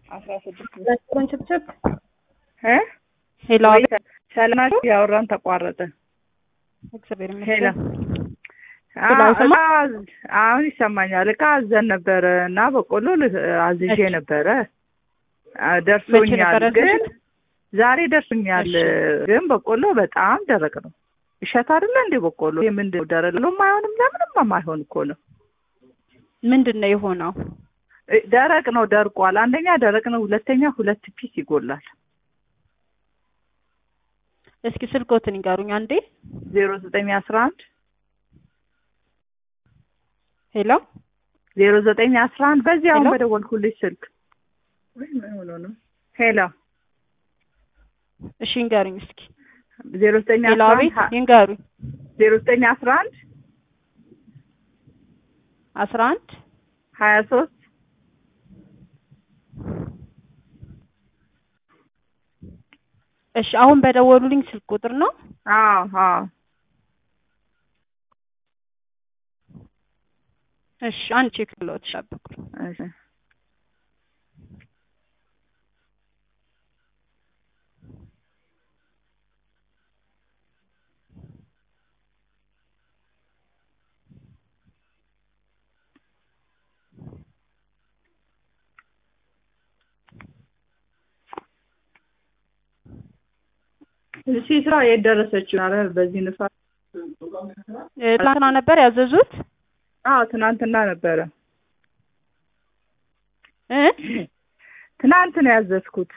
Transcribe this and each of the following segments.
አስራ ስድስት ችብችብ እ ሄሎ ሰላማችሁ ያወራን ተቋረጠ። እግዚአብሔር ሄሎ ይመስገን። አዎ፣ ሄሎ፣ አይሰማም? እቃ አሁን ይሰማኛል። እቃ አዘን ነበረ እና በቆሎ ል- አዝዤ እሺ። ነበረ አ፣ መቼ ደርሶኛል ነበር ግን ያዘዝሽው? ዛሬ ደርሶኛል እሺ። ግን በቆሎ በጣም ደረቅ ነው። እሸት አይደለ እንዴ በቆሎ? ይሄ ምንድን ነው ደረቅ ነው? አይሆንም። ለምንም የማይሆን እኮ ነው። ምንድን ነው የሆነው? እ፣ ደረቅ ነው፣ ደርቋል። አንደኛ ደረቅ ነው፣ ሁለተኛ ሁለት ፒስ ይጎላል። እስኪ ስልኮትን ይጋሩኝ አንዴ። ዜሮ ዘጠኝ አስራ አንድ ሄሎ ዜሮ ዘጠኝ አስራ አንድ በዚህ አሁን ሄሎ? በደወልኩልሽ ስልክ ወይ ምን ሆኖ ነው? ሄሎ እሺ ይንገሩኝ እስኪ። ዜሮ ዘጠኝ ሄሎ አስራ አቤት አንድ ይንገሩኝ። ዜሮ ዘጠኝ አስራ አንድ አስራ አንድ ሀያ ሶስት እሺ አሁን በደወሉልኝ ስልክ ቁጥር ነው። አዎ አዎ እሺ አንድ ቼክ ብለውት ጠብቁኝ። እሺ እሺ ስራ የት ደረሰች? ኧረ በዚህ ንፋስ እ፣ ትናንትና ነበር ያዘዙት አዎ ትናንትና ነበረ እ ትናንት ነው ያዘዝኩት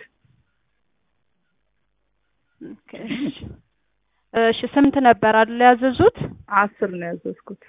ኦኬ፣ እሺ። እሺ ስምንት ነበር አይደል ያዘዙት? አስር ነው ያዘዝኩት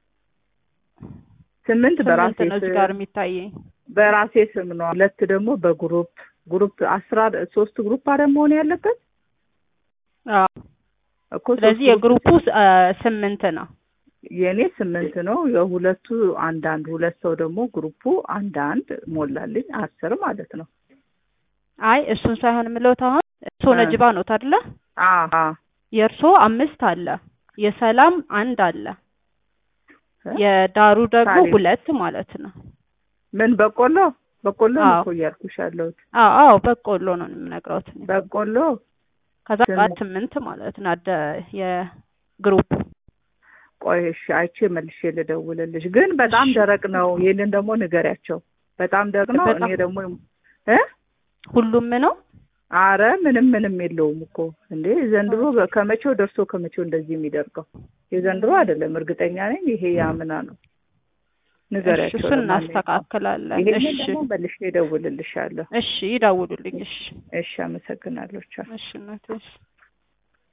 ስምንት በራሴ ስምንት ነው እዚህ ስም ጋር የሚታየኝ። በራሴ ስም ነው ሁለት ደግሞ በግሩፕ ግሩፕ አስራ ሶስት ግሩፕ አረ መሆን ያለበት አዎ እኮ ሶስት ስለዚህ ግሩፕ የግሩፑ እ፣ ስምንት ነው። የእኔ ስምንት ነው የሁለቱ አንዳንድ ሁለት ሰው ደግሞ ግሩፑ አንዳንድ ሞላልኝ አስር ማለት ነው አይ እሱን ሳይሆን የምለውት አሁን እርሶ እ። ነጅባ ነው አይደለ? አሀ የእርሶ አምስት አለ፣ የሰላም አንድ አለ፣ እ? የዳሩ ደግሞ ሳሌ። ሁለት ማለት ነው። ምን በቆሎ በቆሎ ነው አዎ። እኮ እያልኩሽ ያለሁት አዎ አዎ በቆሎ ነው የምነግረውት እኔ። በቆሎ ከዛ ስምንት። ጋር ስምንት ማለት ነው አደ የግሩፕ ቆይ እሺ አይቼ መልሼ ልደውልልሽ ግን በጣም እሺ። ደረቅ ነው ይሄንን ደግሞ ንገሪያቸው በጣም ደረቅ ነው በጣም- እኔ ደግሞ እ ሁሉም ነው። አረ ምንም ምንም የለውም እኮ እንዴ ዘንድሮ በ- ከመቼው ደርሶ ከመቼው እንደዚህ የሚደርገው የዘንድሮ አይደለም እርግጠኛ ነኝ ይሄ ያምና ነው እሺ ንገሪያቸው እሱን ለማንኛውም። እናስተካክላለን። ይሄንን እሺ ደግሞ መልሼ እደውልልሻለሁ እሺ ይደውሉልኝ። እሺ እሺ አመሰግናለሁ ቻው እሺ እናቴ እሺ